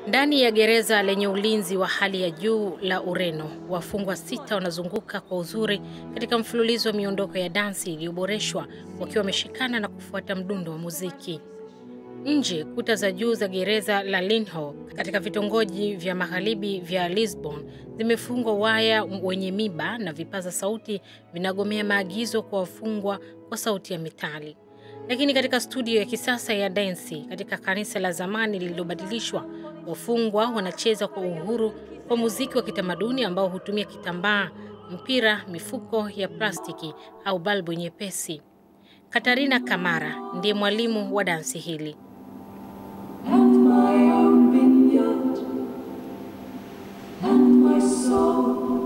Ndani ya gereza lenye ulinzi wa hali ya juu la Ureno, wafungwa sita wanazunguka kwa uzuri katika mfululizo wa miondoko ya dansi iliyoboreshwa wakiwa wameshikana na kufuata mdundo wa muziki. Nje, kuta za juu za gereza la Linho katika vitongoji vya magharibi vya Lisbon zimefungwa waya wenye miba na vipaza sauti vinagomea maagizo kwa wafungwa kwa sauti ya metali. Lakini katika studio ya kisasa ya densi katika kanisa la zamani lililobadilishwa, wafungwa wanacheza kwa uhuru kwa muziki wa kitamaduni ambao hutumia kitambaa, mpira, mifuko ya plastiki au balbu nyepesi. Katarina Kamara ndiye mwalimu wa dansi hili. and my own vineyard and my soul.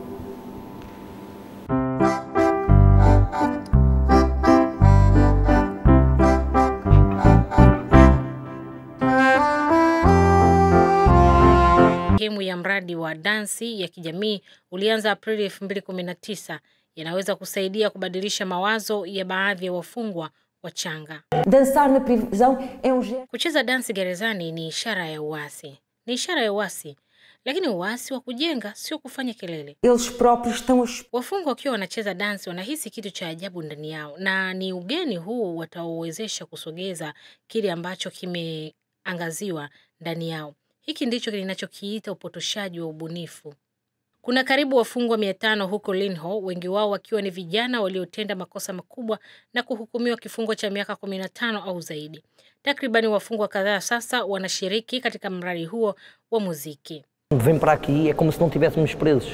Sehemu ya mradi wa dansi ya kijamii ulianza Aprili 2019 yanaweza kusaidia kubadilisha mawazo ya baadhi ya wafungwa wachanga. Dançar na prisão é um gesto. Kucheza dansi gerezani ni ishara ya uasi, ni ishara ya uasi, lakini uasi wa kujenga, sio kufanya kelele. Eles próprios estão a expor Wafungwa wakiwa wanacheza dansi wanahisi kitu cha ajabu ndani yao, na ni ugeni huu wataowezesha kusogeza kile ambacho kimeangaziwa ndani yao. Hiki ndicho kinachokiita upotoshaji wa ubunifu. Kuna karibu wafungwa mia tano huko Linho, wengi wao wakiwa ni vijana waliotenda makosa makubwa na kuhukumiwa kifungo cha miaka 15 au zaidi. Takribani wafungwa kadhaa sasa wanashiriki katika mradi huo wa muziki. Vem para aqui é como se não estivéssemos presos.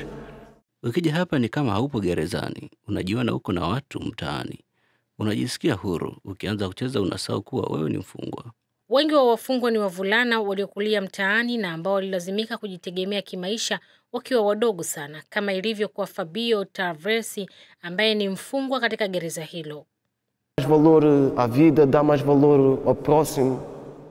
Ukija hapa ni kama haupo gerezani, unajiona uko na watu mtaani, unajisikia huru. Ukianza kucheza unasahau kuwa wewe ni mfungwa. Wengi wa wafungwa ni wavulana waliokulia mtaani na ambao walilazimika kujitegemea kimaisha wakiwa wadogo sana, kama ilivyo kwa Fabio Tavresi ambaye ni mfungwa katika gereza hilo. mais valor à vida, dá mais valor ao próximo.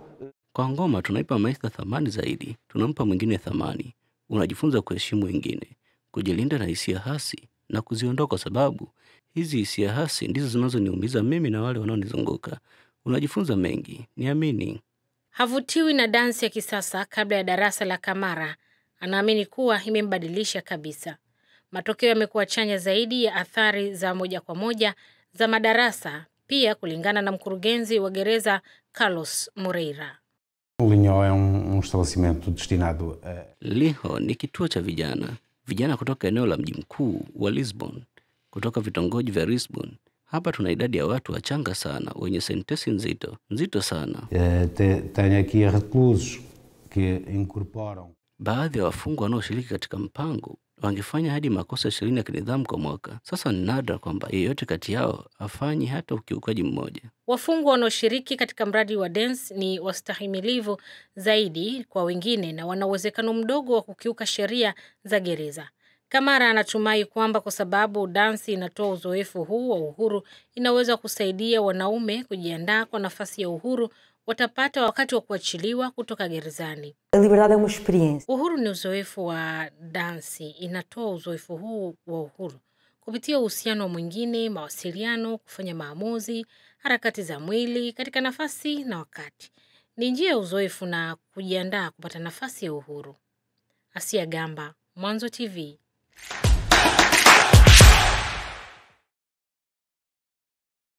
Kwa ngoma tunaipa maisha thamani zaidi, tunampa mwingine thamani. Unajifunza kuheshimu wengine, kujilinda na hisia hasi na kuziondoa, kwa sababu hizi hisia hasi ndizo zinazoniumiza mimi na wale wanaonizunguka. Unajifunza mengi, niamini. Havutiwi na dansi ya kisasa kabla ya darasa la Kamara. Anaamini kuwa imembadilisha kabisa. Matokeo yamekuwa chanya zaidi ya athari za moja kwa moja za madarasa, pia kulingana na mkurugenzi wa gereza Carlos Moreira. O Linhó é um, um estabelecimento destinado a Liho ni kituo cha vijana, vijana kutoka eneo la mji mkuu wa Lisbon, kutoka vitongoji vya Lisbon. Hapa tuna idadi ya watu wachanga sana wenye sentesi nzito nzito sana. Eh, te- Tenho aqui reclusos que incorporam Baadhi ya wafungwa wanaoshiriki katika mpango wangefanya hadi makosa ishirini ya kinidhamu kwa mwaka. Sasa ni nadra kwamba yeyote kati yao afanyi hata ukiukaji mmoja. Wafungwa wanaoshiriki katika mradi wa dance ni wastahimilivu zaidi kwa wengine na wana uwezekano mdogo wa kukiuka sheria za gereza. Kamara anatumai kwamba kwa sababu dansi inatoa uzoefu huu wa uhuru, inaweza kusaidia wanaume kujiandaa kwa nafasi ya uhuru watapata wakati wa kuachiliwa kutoka gerezani. A liberdade é uma experiência. Uhuru ni uzoefu wa dansi, inatoa uzoefu huu wa uhuru kupitia uhusiano wa mwingine, mawasiliano, kufanya maamuzi, harakati za mwili katika nafasi na wakati. Ni njia ya uzoefu na kujiandaa kupata nafasi ya uhuru. Asia Gamba, Mwanzo TV.